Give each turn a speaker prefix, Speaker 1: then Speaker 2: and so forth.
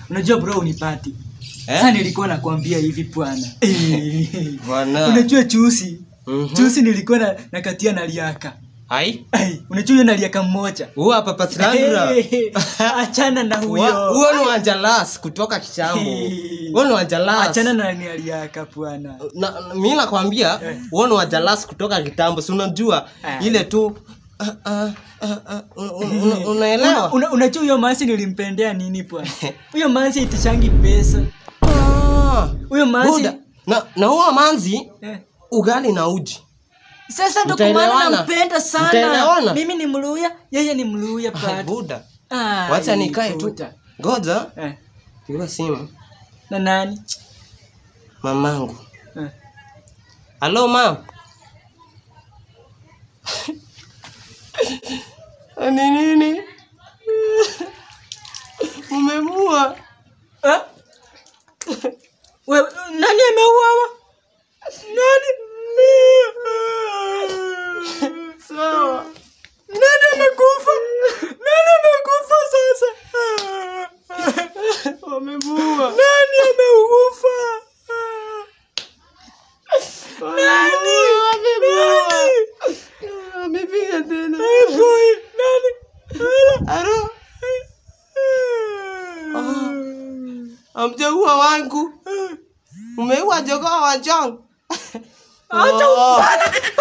Speaker 1: unajua bro unipati
Speaker 2: Eh?
Speaker 1: sasa nilikuwa nakwambia hivi bwana Eh.
Speaker 2: Bwana.
Speaker 1: unajua chusi
Speaker 2: Mhm.
Speaker 1: chusi nilikuwa na, nakatia na liaka
Speaker 2: Ai.
Speaker 1: Ai, unajua hiyo na liaka mmoja
Speaker 2: Huwa hapa Patrandra.
Speaker 1: Eh, achana na
Speaker 2: Wa-
Speaker 1: huyo
Speaker 2: Huo ni wanjalas kutoka kitambo.
Speaker 1: Eh.
Speaker 2: Huo ni wanjalas.
Speaker 1: achana na ni aliaka bwana
Speaker 2: na, na- mi nakwambia
Speaker 1: Eh.
Speaker 2: huo ni wajalas kutoka kitambo si unajua
Speaker 1: Ah.
Speaker 2: ile tu ah, ah, ah, ah, un- un- un- unaelewa
Speaker 1: Una- unajua huyo mansi nilimpendea nini bwana huyo mansi itishangi pesa
Speaker 2: Ah,
Speaker 1: huyo mansi
Speaker 2: buda. na na huo manzi
Speaker 1: eh.
Speaker 2: ugali na uji
Speaker 1: sasa ndo kwa maana
Speaker 2: Mtaelewana?
Speaker 1: nampenda sana
Speaker 2: Mtaelewana?
Speaker 1: mimi ni mluya yeye ni mluya
Speaker 2: Ai,
Speaker 1: bado
Speaker 2: buda
Speaker 1: Ai,
Speaker 2: wacha nikae tu
Speaker 1: buda.
Speaker 2: ngoja
Speaker 1: eh.
Speaker 2: piga simu
Speaker 1: na nani
Speaker 2: mamangu
Speaker 1: eh.
Speaker 2: halo mam ni nini umemua
Speaker 1: Eh? We, nani ameuawa nani
Speaker 2: sawa
Speaker 1: nani amekufa nani amekufa sasa
Speaker 2: wamemua
Speaker 1: nani ameufa nani nani
Speaker 2: amepiga tena
Speaker 1: Eh, boy, nani
Speaker 2: Aro, amjaua wangu umeua jogoo wa John
Speaker 1: Acha
Speaker 2: Oh.
Speaker 1: upana.